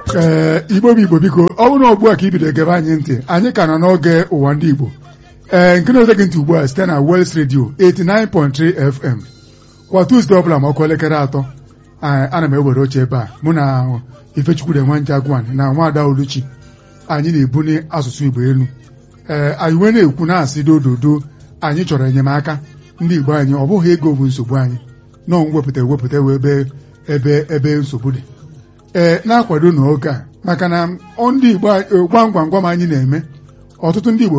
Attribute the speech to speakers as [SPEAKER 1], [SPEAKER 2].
[SPEAKER 1] ee igbo bụ igbo biko ọ bụrụ na ugbu a ka ibido gebe anyị ntị anyị ka nọ n'oge ụwa ndị igbo ee nke na-eze gị ntị ugbu a site na Wels Radio 89.3 FM kwa Tuzdee ọbụla ma ọkụ elekere atọ ana m ewere oche ebe a mụ na Ifechukwude Nwanja Agwan na Nwaada Oluchi anyị na-ebuni asụsụ igbo elu ee anyị wee na-ekwu na-asị dododo anyị chọrọ enyemaka ndị igbo anyị ọ bụghị ego bụ nsogbu anyị nọọ mwepụta ewepụta ebe ebe ebe nsogbu dị ee na-akwado n'oge a maka na ndị igbo gwam gwam gwam anyị na-eme ọtụtụ ndị igbo